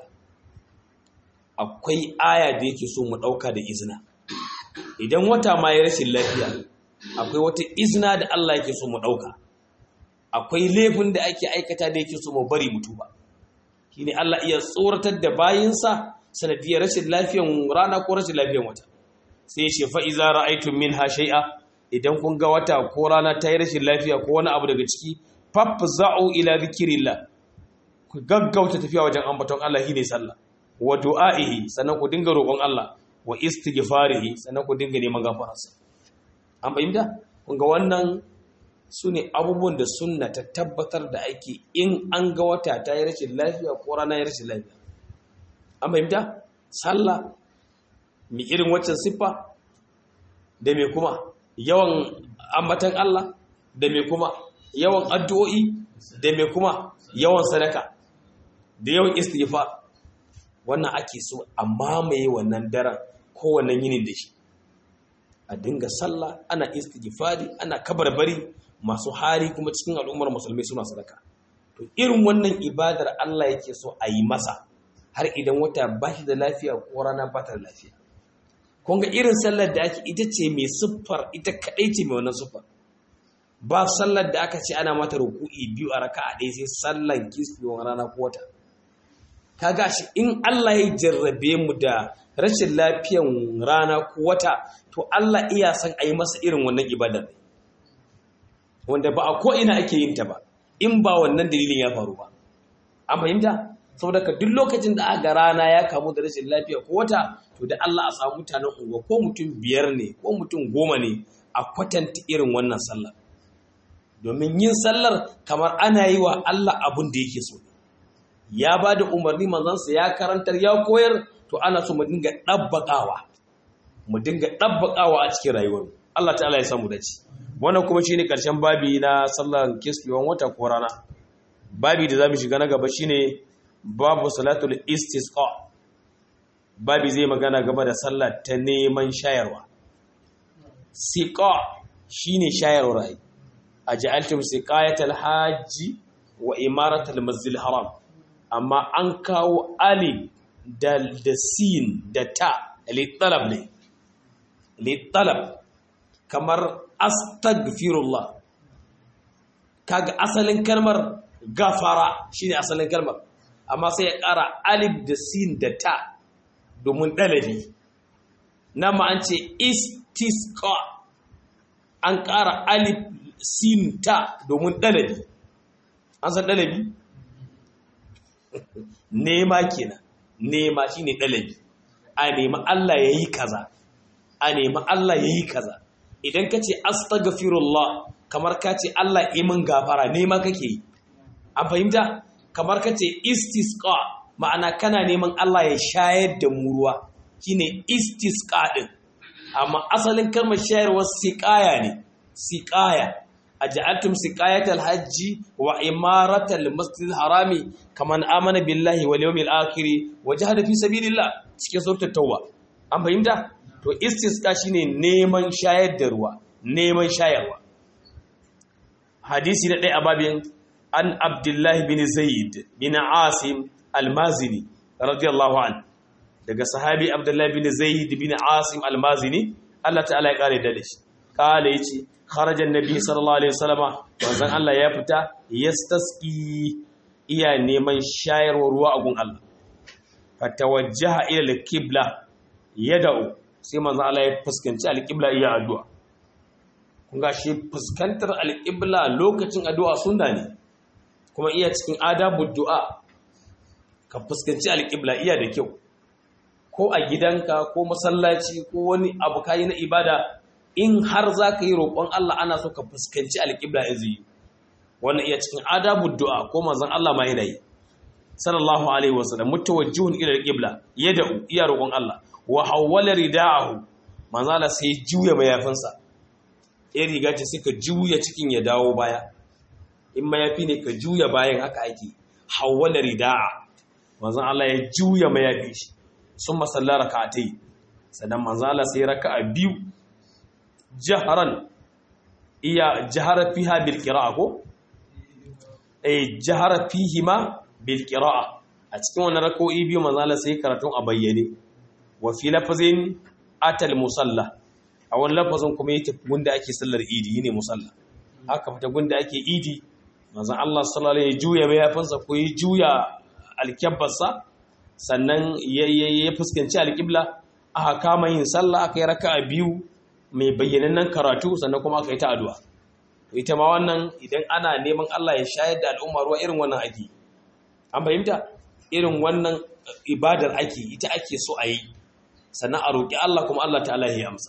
akwai aya da yake so mu ɗauka da izina idan wata ma ya rashin lafiya akwai wata izina da Allah yake so mu ɗauka akwai laifin da ake aikata da yake so mu bari mutu ba shine Allah iya tsoratar da bayinsa sanadiyar rashin lafiyan rana ko rashin lafiyan wata sai ya ce fa iza ra'aytum minha shay'a idan kun ga wata ko rana ta yi rashin lafiya ko wani abu daga ciki fafza'u ila dhikrillah ku gaggauta tafiya wajen ambaton Allah shine sallah wa du'a'ihi sannan ku dinga roƙon Allah wa istighfarihi sannan ku dinga neman gafararsa an bayyana kun ga wannan sune abubuwan da sunna ta tabbatar da ake in an ga wata ta yi rashin lafiya ko rana ya rashin lafiya an bayyana sallah mi irin waccan siffa da me kuma yawan ambatan Allah da me kuma yawan addu'o'i da me kuma yawan sadaka da yawan istighfar wannan ake so a mamaye wannan daren ko wannan yinin da shi a dinga sallah ana istighfari ana kabarbari masu hari kuma cikin al'ummar musulmai suna sadaka to irin wannan ibadar Allah yake so a yi masa har idan wata ba shi da lafiya ko rana ba ta da lafiya kun ga irin sallar da ake ita ce mai siffar ita kadai ce mai wannan siffar ba sallar da aka ce ana mata ruku'i biyu a raka'a ɗaya sai sallar kisfewar rana ko wata kaga shi in Allah ya jarrabe mu da rashin lafiyan rana ko wata to Allah iya san a yi masa irin wannan ibadar wanda ba a ko ina ake yin ta ba in ba wannan dalilin ya faru ba an fahimta saboda ka duk lokacin da aka rana ya kamu da rashin lafiya ko wata to da Allah a samu mutanen unguwa ko mutum biyar ne ko mutum goma ne a kwatanta irin wannan sallar domin yin sallar kamar ana yi wa Allah abin da yake so ya ba da umarni manzansa ya karantar ya koyar to ana so mu dinga ɗabbaƙawa mu dinga ɗabbaƙawa a cikin rayuwar Allah ta'ala ya samu dace wannan kuma shine karshen babi na sallar kisfiwan wata ko rana babi da zamu shiga na gaba shine babu salatul istisqa babi zai magana gaba da sallah ta neman shayarwa siqa shine shayarwa rai aj'altum siqayatal hajji wa imaratal masjidil haram amma an kawo alif da da sin da ta li talab ne li talab kamar astaghfirullah kaga asalin kalmar gafara shine asalin kalmar amma sai ya ƙara alif da sin da ta domin ɗalabi na an ce istisqa an ƙara alif sin ta domin ɗalabi an san ɗalabi nema kenan nema shine ɗalabi a nemi Allah ya yi kaza a nemi Allah ya yi kaza idan ka ce astaghfirullah kamar ka ce Allah imin gafara nema kake yi an fahimta kamar ka ce istisqa ma'ana kana neman Allah ya shayar da mu ruwa shine istisqa din amma asalin kalmar shayarwar siqaya ne siqaya aj'altum siqayatal hajji wa imaratal masjidil harami kaman amana billahi wal yawmil akhir wa jahada fi sabilillah cikin suratul tauba an fahimta to istisqa shine neman shayar da ruwa neman shayarwa hadisi na ɗaya a babin an abdullahi bin zaid bin asim almazini radiyallahu an daga sahabi abdullahi bin zaid bin asim almazini Allah ta'ala ya kare da shi kala yace kharajan nabi sallallahu alaihi wasallama wanzan Allah ya fita yastasqi iya neman shayarwa ruwa a gun Allah fatawajjaha ila al-qibla yad'u sai manzon Allah ya fuskanci al-qibla iya addu'a kun ga shi fuskantar al-qibla lokacin addu'a sunna ne kuma iya cikin adabu du'a ka fuskanci alƙibla iya da kyau ko a gidanka ko masallaci ko wani abu kayi na ibada in har za ka yi roƙon Allah ana so ka fuskanci alƙibla in zai wannan iya cikin adabu du'a ko manzon Allah ma yana yi sallallahu alaihi wasallam mutawajjihun ila alqibla yad'u iya roƙon Allah wa hawwala rida'ahu manzon Allah sai juya mayafinsa in riga ce suka juya cikin ya dawo baya in mayafi ne ka juya bayan haka ake hawwala rida'a manzon Allah ya juya mayafi shi sun masalla rak'atai sannan manzon Allah sai raka'a biyu jaharan iya jahara fiha bil qira'a ko eh jahara fihi ma bil qira'a a cikin wannan rak'o'i biyu manzon Allah sai karatun a bayyane wa fi lafazin atal musalla a wani lafazin kuma yake gunda ake sallar idi ne musalla haka fita gunda ake idi manzon Allah sallallahu alaihi juya mayafinsa ko ya juya alkabbarsa sannan ya fuskanci alƙibla aka kama yin sallah aka yi raka'a biyu mai bayyanannen karatu sannan kuma aka yi ta addu'a to ita ma wannan idan ana neman Allah ya shayar da al'umma ruwa irin wannan ake an fahimta irin wannan ibadar ake ita ake so a yi sannan a roƙi Allah kuma Allah ta'ala ya amsa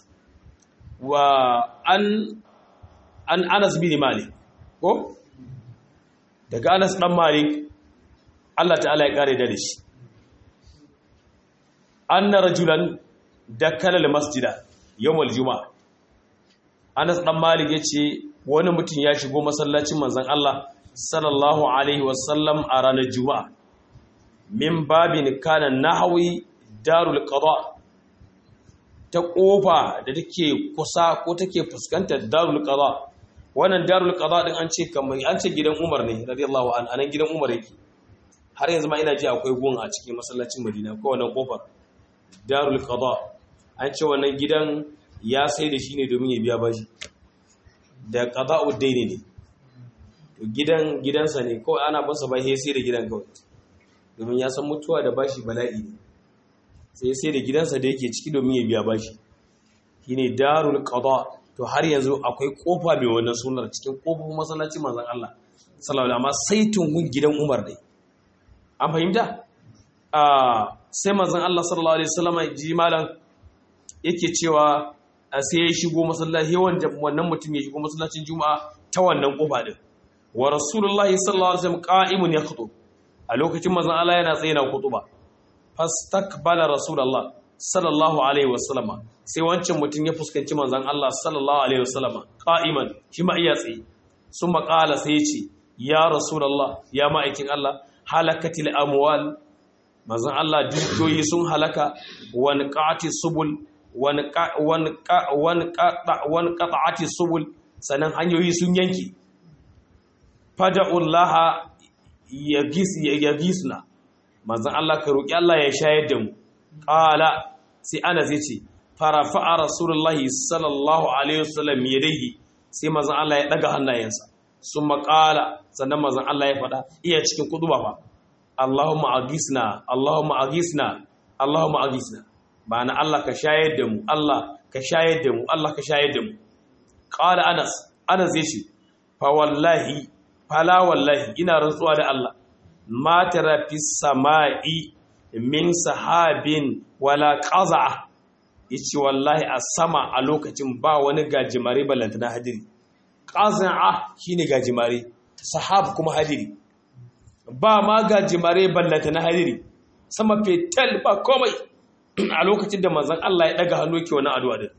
wa an an Anas bin Malik ko daga Anas dan Malik Allah ta'ala ya kare da shi anna rajulan dakala masjida yawmal juma'a Anas dan Malik yace wani mutum ya shigo masallacin manzon Allah sallallahu alaihi wasallam a ranar juma'a min babin kana nahwi darul qada ta kofa da take kusa ko take fuskantar darul qada wannan darul qada din an ce kamar an ce gidan Umar ne radiyallahu an anan gidan Umar yake har yanzu ma ina ji akwai gun a cikin masallacin Madina ko wannan kofar darul qada an ce wannan gidan ya sai da shi ne domin ya biya bashi da qada'u daini ne to gidan gidansa ne kawai ana bansa ba sai da gidan kawai domin ya san mutuwa da bashi bala'i ne sai sai da gidansa da yake ciki domin ya biya bashi shine darul qada to har yanzu akwai kofa mai wannan sunar cikin kofofin masallacin manzon Allah sallallahu alaihi wasallam sai tungun gidan Umar dai an fahimta sai manzon Allah sallallahu alaihi wasallam ji malam yake cewa sai ya shigo masallaci wannan mutum ya shigo masallacin juma'a ta wannan kofa din wa rasulullahi sallallahu alaihi wasallam qa'imun yakhutub a lokacin manzon Allah yana tsaye na kutuba fastakbala rasulullah sallallahu alaihi wasallam sai wancan mutum ya fuskanci manzon Allah sallallahu alaihi wasallam qa'iman shi ma iya tsaye sun maƙala sai ya ce ya rasulullah ya ma'aikin Allah halakatil amwal manzon Allah dukiyoyi sun halaka wani qati subul wani qata'ati subul sanan hanyoyi sun yanki fada'ullaha ya gisna manzan Allah ka roƙi Allah ya shayar da mu ƙala sai ana zai ce farafa'a rasulullahi sallallahu alaihi wasallam ya daihi sai manzan Allah ya ɗaga hannayensa sun maƙala sannan manzan Allah ya faɗa iya cikin kuduba ba Allahumma agisna Allahumma agisna Allahumma agisna ba na Allah ka shayar da mu Allah ka shayar da mu Allah ka shayar da mu ƙala Anas Anas ya ce fa wallahi fala wallahi ina rantsuwa da Allah ma tara fi sama'i min sahabin wala qaza'a yace wallahi a sama a lokacin ba wani gajimare ballanta na hadiri qaza'a shine gajimare sahab kuma hadiri ba ma gajimare ballanta na hadiri sama fetal ba komai a lokacin da manzon Allah ya daga hannu yake wani addu'a din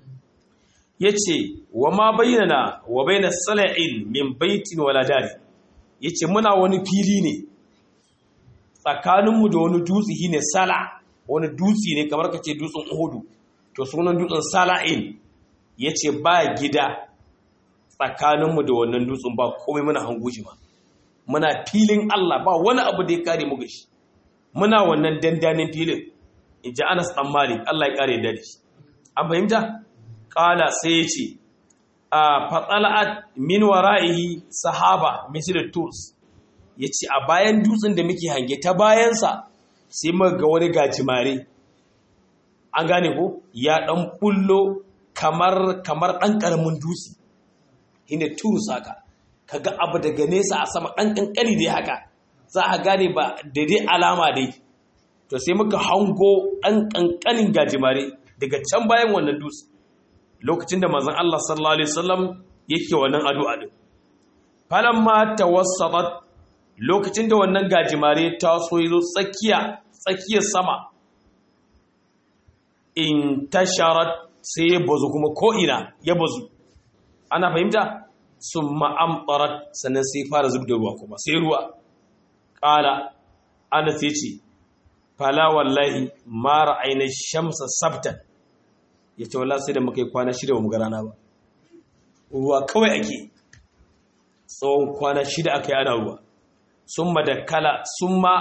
yace wa ma bayyana wa bayna sala'in min baitin wala dari yace muna wani fili ne tsakaninmu da wani dutse shine sala wani dutse ne kamar kace dutsen Uhudu to sunan dutsen sala'in yace ba gida tsakaninmu da wannan dutsen ba komai muna hango shi ma muna filin Allah ba wani abu da ya kare mu gashi muna wannan dandanin filin inji Anas dan Malik Allah ya kare da shi an fahimta kala sai ya ce a fatsala'at min wara'ihi sahaba misir tools ya ce a bayan dutsen da muke hange ta bayansa sai muka ga wani gajimare an gane ko ya dan bullo kamar kamar dan karamin dutse hine tools haka kaga abu daga nesa a sama dan kankani dai haka za a gane ba da dai alama dai to sai muka hango dan kankanin gajimare daga can bayan wannan dutse lokacin da manzon Allah sallallahu alaihi wasallam yake wannan addu'a din falamma tawassatat lokacin da wannan gajimare ta so yazo tsakiya tsakiyar sama in tasharat sai ya bazu kuma ko ina ya bazu ana fahimta summa amtarat sannan sai fara zubda ruwa kuma sai ruwa qala ana sai ce fala wallahi ma ra'ayna shamsa sabtan ya ce wala sai da muka yi kwana shida ba mu ga rana ba ruwa kawai ake tsawon kwana shida aka yi ana ruwa sun ma da kala sun ma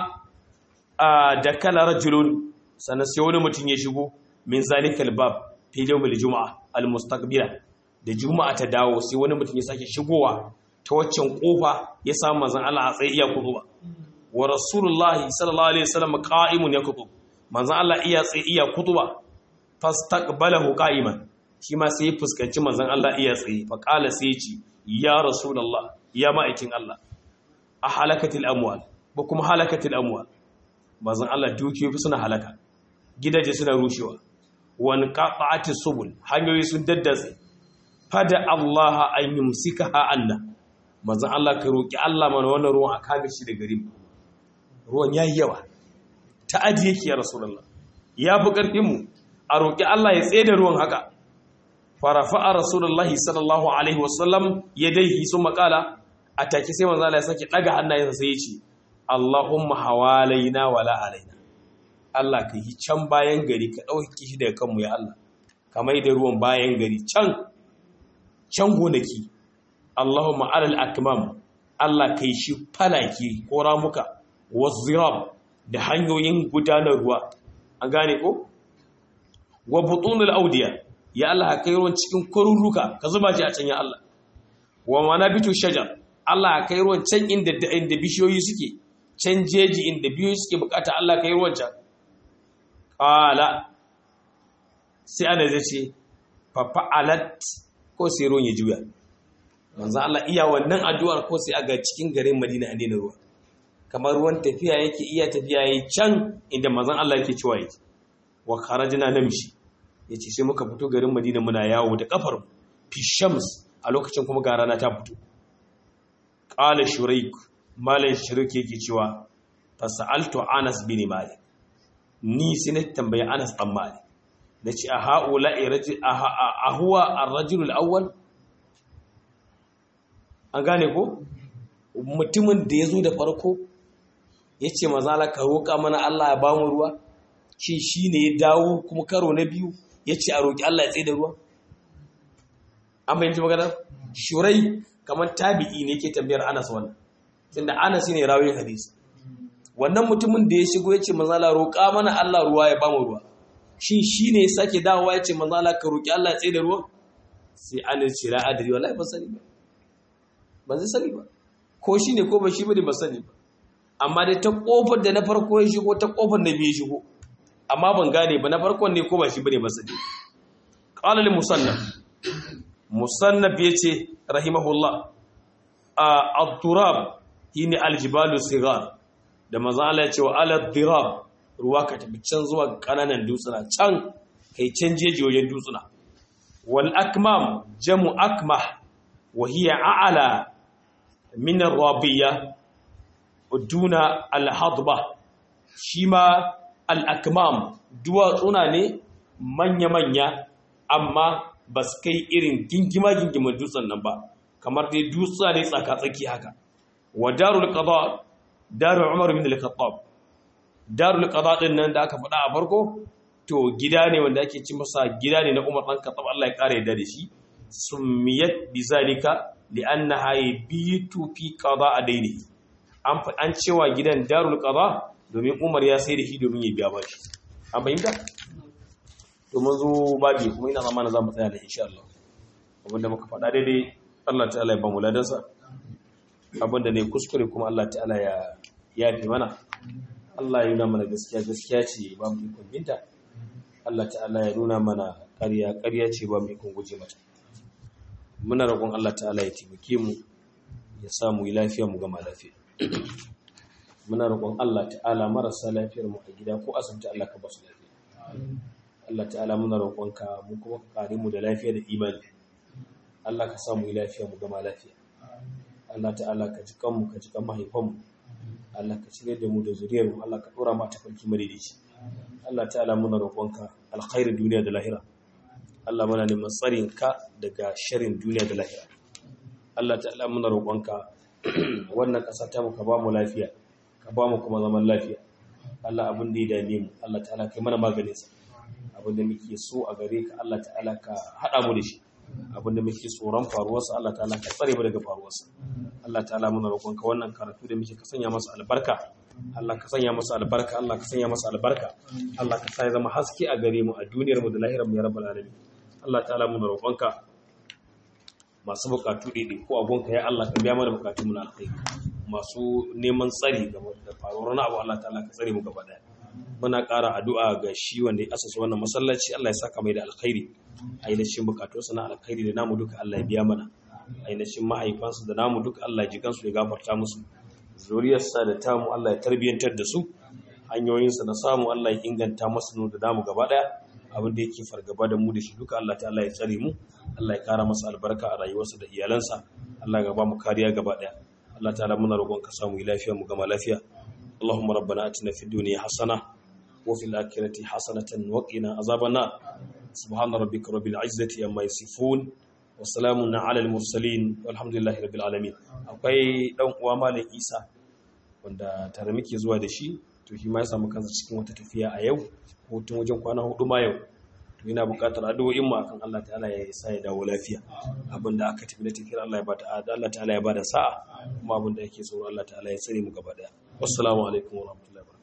da kala rajulun sannan sai wani mutum ya shigo min zalikal bab fi yawmil juma'a al mustaqbila da juma'a ta dawo sai wani mutum ya sake shigowa ta waccan kofa ya samu manzon Allah a tsaye iya kutuba wa rasulullahi sallallahu alaihi wasallam qa'imun yakutub manzon Allah iya tsaye iya kutuba fastaqbalahu qa'iman shi ma sai ya fuskanci manzon Allah iya tsaye fa qala sai ya ce ya rasulullah ya ma'aikin Allah a halakatil amwal ba kuma halakatil amwal manzon Allah dukiyoyi suna halaka gidaje suna rushewa wan qata'ati subul hanyoyi sun daddatse fada Allah an yumsikaha anna manzon Allah ka roki Allah mana wannan ruwan a kame shi da gari ruwan yayi yawa ta'adi yake ya rasulullah ya fi karfin mu a roƙi Allah ya tsaye da ruwan haka farafa'a rasulullahi sallallahu alaihi wasallam ya daihi sun makala a take sai manzo Allah ya sake daga hannayensa sai ya ce Allahumma hawalaina wala alaina Allah ka yi can bayan gari ka dauki shi daga kanmu ya Allah kamar da ruwan bayan gari can can gonaki Allahumma alal akmam Allah kai shi falaki ko ramuka wazirab da hanyoyin gudanar ruwa an gane ko wa butunul audiya ya Allah kai ruwan cikin kwaruruka ka zuba shi a can ya Allah wa manabitu shajar Allah kai ruwan can inda inda bishiyoyi suke can jeji inda bishiyoyi suke bukata Allah kai ruwan can qala sai ana zai ce fa fa'alat ko sai ruwan ya juya manzo Allah iya wannan addu'ar ko sai aga cikin garin Madina an daina ruwa kamar ruwan tafiya yake iya tafiya yayi can inda manzon Allah yake cewa yake wa kharajna namshi yace sai muka fito garin Madina muna yawo da kafar fi shams a lokacin kuma ga rana ta fito qala shuraik malan shuraik yake cewa fasaltu Anas bin Malik ni sai na tambayi Anas dan Malik nace a haula irajil a huwa ar-rajul al-awwal an gane ko mutumin da yazo da farko yace mazala ka roka mana Allah ya bamu ruwa shi shi ne ya dawo kuma karo na biyu ya ce a roƙi Allah ya tsaye da ruwa an bayanci magana shurai kamar tabi'i ne ke tambayar Anas wannan tunda Anas ne rawin hadisi wannan mutumin da ya shigo ya ce manzala roƙa mana Allah ruwa ya ba mu ruwa shi shi ne ya sake dawowa ya ce manzala ka roƙi Allah ya tsaye da ruwa sai Anas ce la adri wallahi ban sani ba ban zai sani ba ko shi ne ko ba shi bane ba sani ba amma dai ta kofar da na farko ya shigo ta kofar na biyu ya shigo amma ban gane ba na farkon ne ko ba shi bane ba sani qala lil musannaf musannaf yace rahimahullah ad-turab shine al-jibalu sigar da maza Allah ya ce wa ala dirab ruwa ka tafi can zuwa kananan dutsuna can kai can jeji wajen dutsuna wal akmam jamu akmah wa hiya a'la min ar-rabiyya duna al-hadba shi ma al-akmam duwatsuna ne manya-manya amma ba su kai irin gingima-gingimin dutsen nan ba kamar dai dutsa ne tsaka-tsaki haka wa darul qada darul umar bin al-khattab darul qada din nan da aka faɗa a farko to gida ne wanda ake ci masa gida ne na umar dan khattab Allah ya kare yadda da shi summiyat bizalika li'annaha yabitu fi qada adaini an an cewa gidan darul qada domin umar ya sai da shi domin ya biya bashi an fahimta to mun zo babi kuma ina zamanin za mu tsaya da insha Allah abinda muka faɗa daidai Allah ta'ala ya ba mu ladansa abinda ne kuskure kuma Allah ta'ala ya yafi mana Allah ya nuna mana gaskiya gaskiya ce ba mu ikon binta Allah ta'ala ya nuna mana ƙarya ƙarya ce ba mu ikon guje mata muna roƙon Allah ta'ala ya taimake mu ya sa mu yi lafiya mu gama lafiya muna roƙon Allah ta'ala marasa lafiyar mu a gida ko asibiti Allah ka ba su lafiya Allah ta'ala muna roƙonka mu kuma ka kare mu da lafiya da imani Allah ka sa mu yi lafiya mu gama lafiya Allah ta'ala ka ji kanmu ka ji kan mahaifanmu Allah ka cire da mu da zuriyar mu Allah ka dora mu ta farki madaidaici Allah ta'ala muna roƙonka alkhairin duniya da lahira Allah muna neman tsarin ka daga sharrin duniya da lahira Allah ta'ala muna roƙonka wannan ƙasa ta mu ka ba mu lafiya ka ba mu kuma zaman lafiya Allah abin da ya dame mu Allah ta'ala kai mana maganin sa abin da muke so a gare ka Allah ta'ala ka hada mu da shi abin da muke tsoron faruwarsa Allah ta'ala ka tsare mu daga faruwarsa Allah ta'ala muna roƙonka wannan karatu da muke ka sanya masa albarka Allah ka sanya masa albarka Allah ka sanya masa albarka Allah ka sa ya zama haske a gare mu a duniyar mu da lahirar mu ya rabbal alamin Allah ta'ala muna roƙonka masu bukatu ɗaiɗai ko abunka ya Allah ka biya mana bukatu mu na alkhairi masu neman tsari game da faruwar wani abu Allah ta'ala ka tsare mu gaba daya muna ƙara addu'a ga shi wanda ya asasa wannan masallaci Allah ya saka mai da alkhairi ainihin bukatunsa na alkhairi da namu duka Allah ya biya mana ainihin mahaifansa da namu duka Allah ya jikansu ya gafarta musu zuriyarsa da tamu Allah ya tarbiyyantar da su hanyoyinsa na samu Allah ya inganta masu da namu gaba daya abin da yake fargaba da mu da shi duka Allah ta'ala ya tsare mu Allah ya kara masa albarka a rayuwarsa da iyalansa Allah ya ba mu kariya gaba daya Allah ta'ala muna roƙon ka samu lafiya mu gama lafiya اللهم ربنا اتنا في الدنيا حسنه وفي الآخرة حسنة وقنا عذاب النار سبحان ربك رب العزة عما يصفون وسلام على المرسلين والحمد لله رب العالمين akwai dan uwa malam Isa wanda tare muke zuwa da shi to shi ma ya samu kansa cikin wata tafiya a yau hutun wajen kwana hudu ma yau to yana buƙatar addu'o'in mu akan Allah ta'ala ya sa ya dawo lafiya abinda aka tafi da tafiyar Allah ya bada Allah ta'ala ya bada sa'a kuma abinda yake tsoro Allah ta'ala ya tsare mu gaba daya wassalamu alaikum wa rahmatullahi